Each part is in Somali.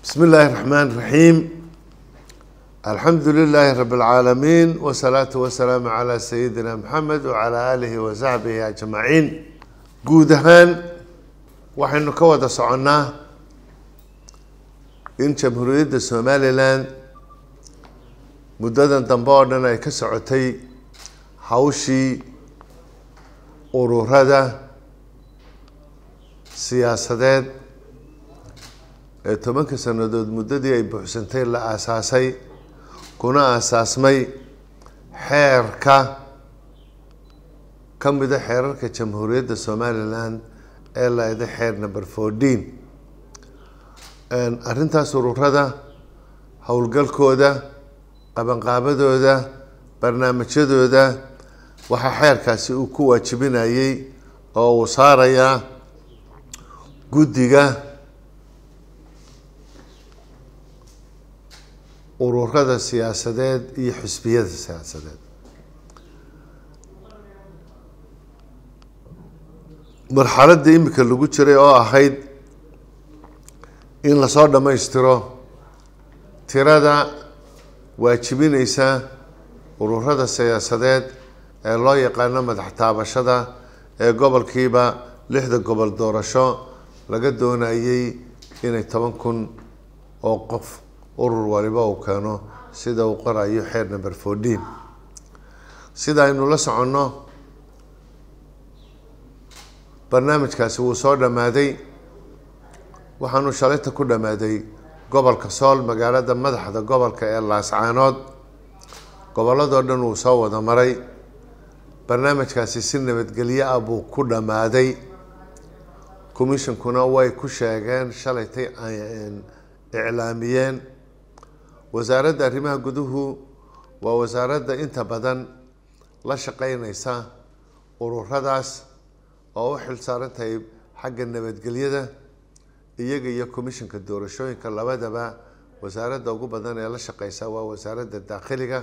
بسم الله الرحمن الرحيم الحمد لله رب العالمين والصلاة والسلام على سيدنا محمد وعلى آله وصحبه أجمعين guud ahaan waxaynu ka wada soconnaa in jamhuuriyadda somalilan muddadan dambe oo dhan ay ka socotay hawshii ururada siyaasadeed ee tobanka sannadood muddadii ay buuxsantay la aasaasay kuna aasaasmay xeerka ka mida xeerarka jamhuuriyadda somalilan ee laeda xeer number fourteen arrintaas ururada howlgalkooda qabanqaabadooda barnaamijyadooda waxaa xeerkaasi uu ku waajibinayay oo uu saarayaa guddiga ururada siyaasadeed iyo xisbiyada siyaasadeed marxaladda imika lagu jiray oo ahayd in lasoo dhammaystiro tirada waajibineysa ururada siyaasadeed ee loo yaqaano madax taabashada ee gobolkiiba lixda gobol doorasho laga doonayay inay toban kun oo qof urur waliba uu keeno sida uu qorayo xeer number fourteen sida aynu la soconno barnaamijkaasi wuu soo dhammaaday waxaanu shalayta ku dhammaaday gobolka sool magaalada madaxda gobolka ee laascaanood gobolladoo dhan wuu soo wada maray barnaamijkaasi si nabadgelyo ah buu ku dhammaaday commissionkuna way ku sheegeen shalaytay iclaamiyeen wasaaradda arrimaha guduhu waa wasaaradda inta badan la shaqeyneysa ururadaas oo u xil saaran tahay xagga nabadgelyada iyaga iyo commissionka doorashooyinka labadaba wasaaradda ugu badan ee la shaqeysa waa wasaaradda daakhiliga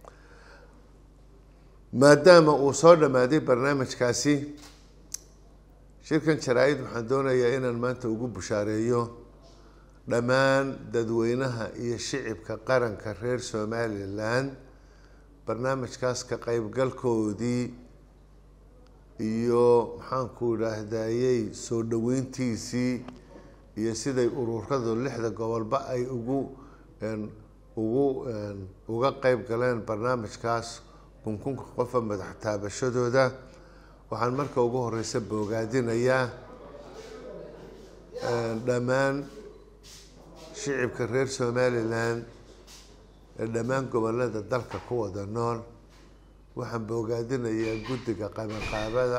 maadaama uu soo dhammaaday barnaamijkaasi shirkan jaraa-id waxaan doonayaa inaan maanta ugu bushaareeyo dhammaan dadweynaha iyo shicibka qaranka reer somalilan barnaamijkaas ka qeybgalkoodii iyo maxaanku idhaahdayey soo dhaweyntiisii iyo siday ururadu lixda gobolba ay ugu ugu uga qeyb galeen barnaamijkaas kunkunka qofa madax taabashadooda waxaan marka ugu horeysa boogaadinayaa dhammaan shicibka reer somalilan ee dhammaan gobolada dalka ku wada nool waxaan boogaadinayaa guddiga qabanqaabada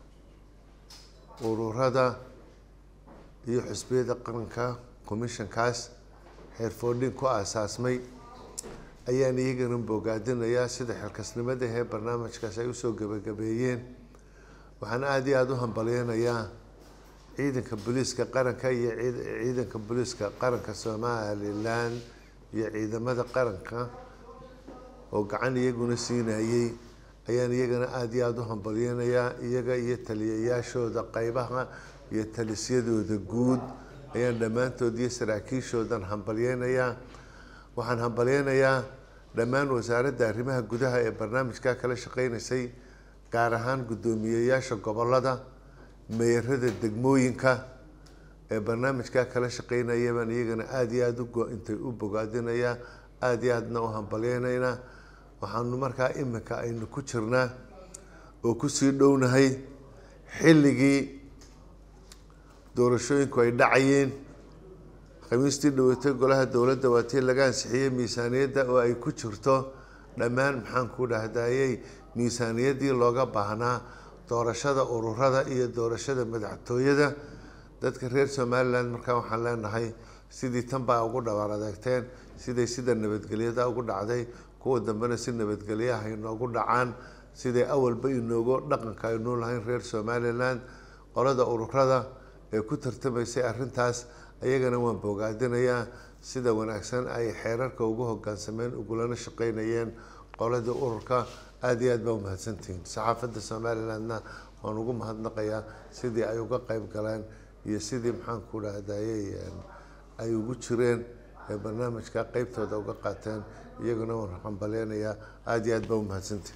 ururada iyo xisbiyada qaranka commissionkaas xeer foordhin ku aasaasmay ayaan iyagana boogaadinayaa sida xilkasnimada ee barnaamijkaas ay usoo gebagabeeyeen waxaan aada iyo aada u hambalyeynayaa ciidanka booliiska qaranka iyo ciidanka booliiska qaranka somalilan iyo ciidamada qaranka oo gacan iyaguna siinayey ayaan iyagana aada iyo aada u hambalyeynayaa iyaga iyo taliyayaashooda qeybaha iyo talisyadooda guud ayaan dhammaantood iyo saraakiishoodan hambalyeynayaa waxaan hambalyeynayaa dhammaan wasaaradda arrimaha gudaha ee barnaamijkaa kala shaqeyneysay gaar ahaan guddoomiyeyaasha gobolada meerada degmooyinka ee barnaamijkaa kala shaqeynaya baan iyagana aada iyo aada uintay u bogaadinayaa aada iyo aadna u hambalyeynaynaa waxaanu markaa iminka aynu ku jirnaa oo kusii dhownahay xilligii doorashooyinku ay dhacayeen khamiistii dhawatay golaha dowladda waa tii laga ansixiyey miisaaniyadda oo ay ku jirto dhammaan maxaanku dhahdayey miisaaniyaddii looga baahnaa doorashada ururada iyo doorashada madaxtooyada dadka reer somalilan markaa waxaan leenahay sidii tan baa ugu dhabaal adeegteen siday sida nabadgelyada ugu dhacday kuwa dambena si nabadgelyaha inoogu dhacaan siday awalba inoogu dhaqanka aynuu lahayn reer somalilan qolada ururada ee ku tartamaysay arrintaas ayagana waan boogaadinayaa sida wanaagsan ay xeerarka ugu hogaansameen ugulana shaqeynayeen qoladii ururka aada iyo aad baa umahadsantihiin saxaafadda somalilandna waan ugu mahadnaqayaa sidii ay uga qeyb galeen iyo sidii maxaanku dhahdayey ay ugu jireen ee barnaamijka qeybtooda uga qaateen iyaguna waan hambaleynayaa aada iyo aad baa umahadsantahi